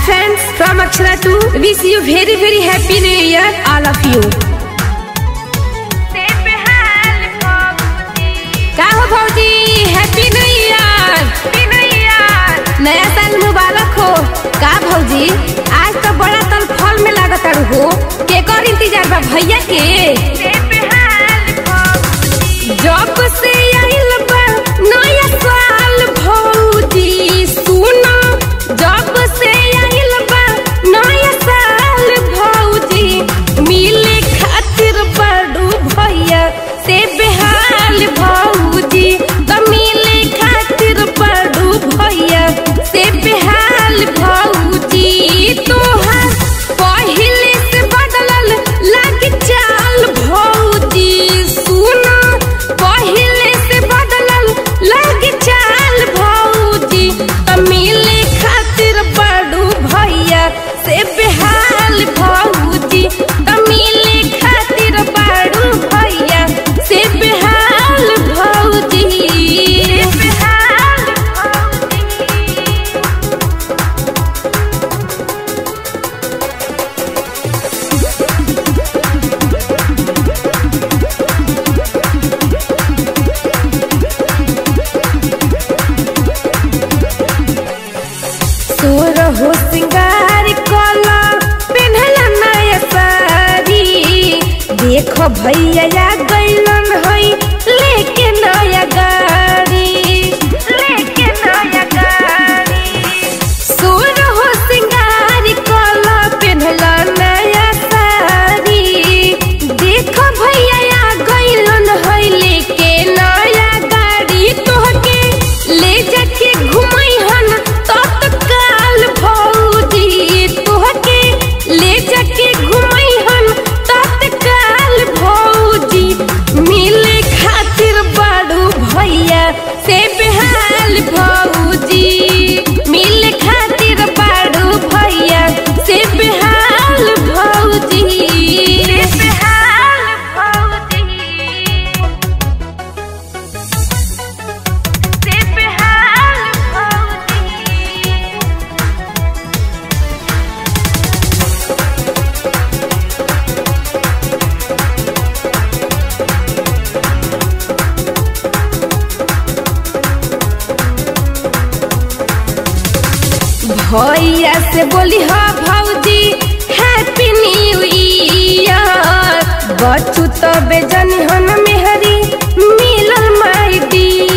friends from Akshara 2 wish you very very happy new year all of you का हो भौजी happy new year नया साल मुबारक हो का भौजी आज तो बड़ा तल फल में लागत हो केकर इंतजार बा भैया के जब से आइल बा नया साल भौजी सुनो जब से आइल बा नया साल भौजी मिले खातिर बड़ू भैया से बेहाल भौजी तो मिले खातिर बड़ू भैया से बेहाल भौजी तोहार पहिले से बदलल लाग चाल भौजी सुनो पहिले से बदलल लाग चाल भौजी तो मिले खातिर बड़ू भैया से बेहाल भौजी तो मिले खातिर बड़ू भैया से बेहाल भौजी बेहाल तोर हो सिंगार कला पेन्हला नया साड़ी देखो भैया या गैलन हई लेके नया गाड़ी लेके नया गाड़ी सोर हो सिंगार कला पेन्हला नया साड़ी देखो भैया या गैलन हई लेके नया गाड़ी तोहके ले जाके घुमैहन तत्काल भौजी तोहके ले जाके घुमैहन तत्काल भौजी मिले खातिर बड़ू भैया से बेहाल भौजी मिले खातिर बड़ू भैया से बेहाल भौजी से बेहाल भौजी से बेहाल भौजी भैया से बोली हो भौजी हैप्पी न्यू ईयर बच्चू तो बेजनी हन मेहरी मिलल माई डियर